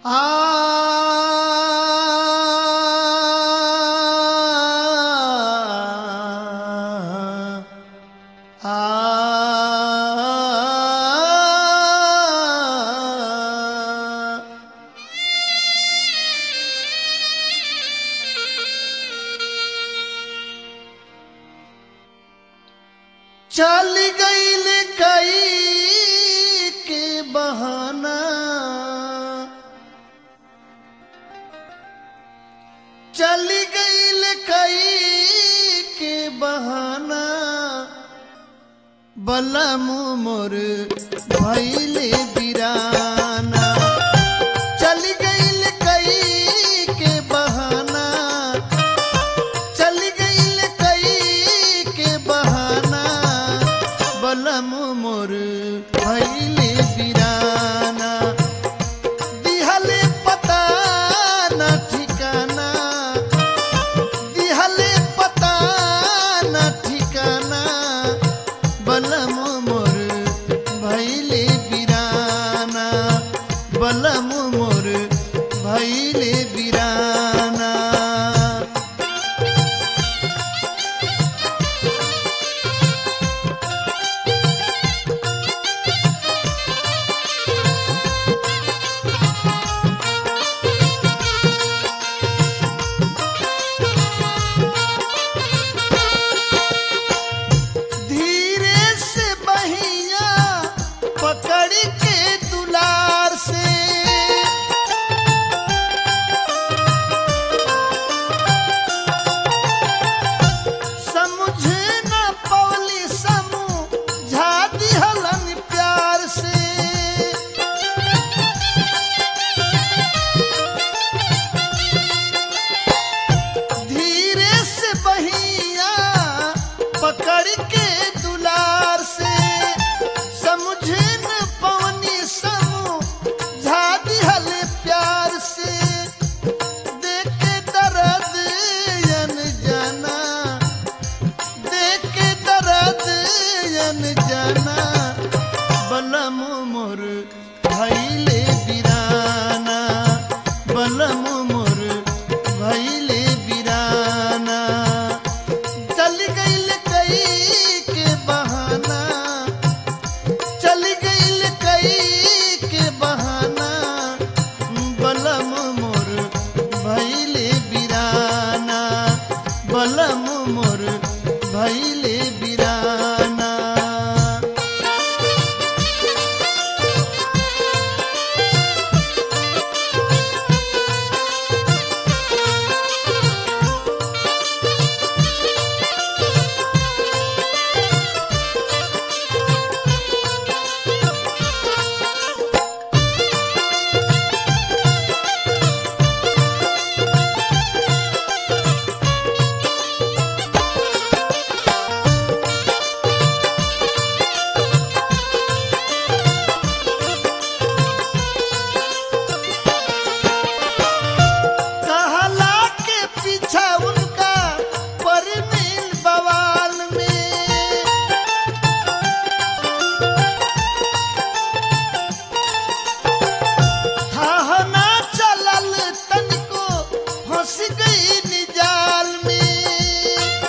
आ आ चल गईल कई के बहाना चल गईल कई के बहाना बलम मोर भैले बिराना चल गईल कई के बहाना चल गईल कई के बहाना बलम मोर भैले बिराना दिहले पता न ठिकाना दिहले पता न ठिकाना बलम मोर भैले बिराना बलम मोर भैले बिराना धीरे से बहिया पकड़ के दुलार से समझ न पवली समझा दिहलन प्यार से धीरे से बहिया पकड़ के दुलार से समझे न पवनी समझा दिहल प्यार से देख के दर्द यन जाना देख के दर्द यन जाना बलम मोर भैले बिराना बलम मोर भैले बिराना चल गईल कई के बहाना चल गईल कई के बहाना बलम मोर भैले बिराना बलम मोर भैले बिराना कहला के पीछा उनका परमीन बवाल में थाहना चलल तनिको फंस गई निजाल में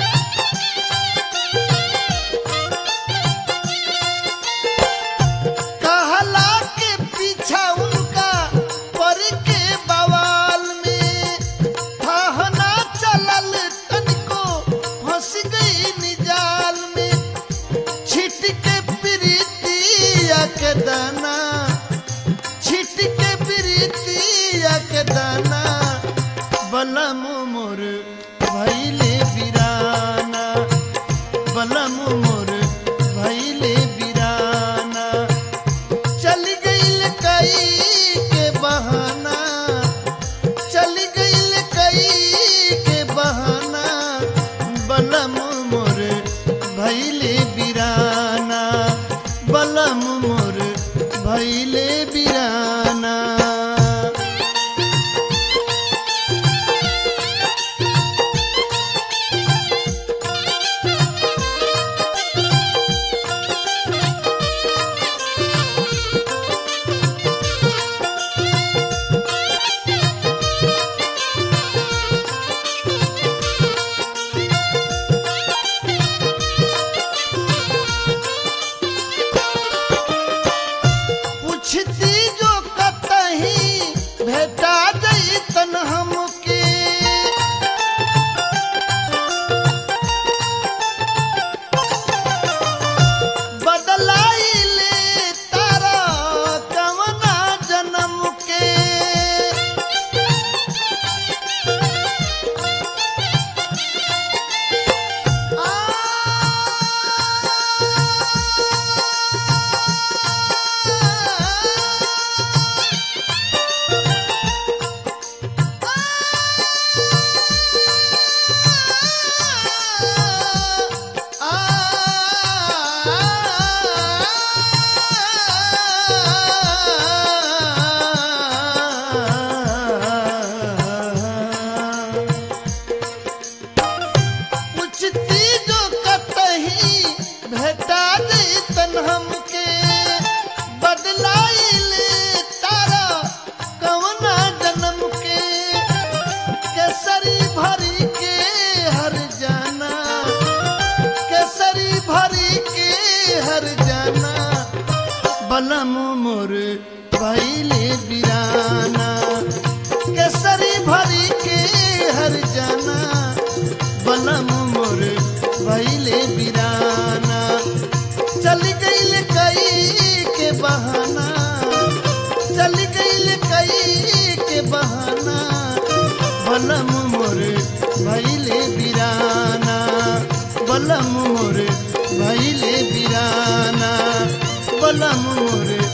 कहला के पीछा उनका पर के बवाल में थाहना चलल तनिको फंस गई निजाल में छिट के प्रीतिया के दाना छिट के प्रीतिया के दाना बलम मोर भैले बिराना बलम मोर भैले बिराना चल गईल कई के बहाना चल गईल कई के बहाना बलम मोर भैले बिराना बलम मोर भैले बिराना बलम मोर भैले बिराना केसरी भरी के हर जाना बलम मोर भैले बिराना चल गईल कई के बहाना चल गईल कई के बहाना बलम मोर भैले बिराना बलम मोर भैले बिराना बलम मोर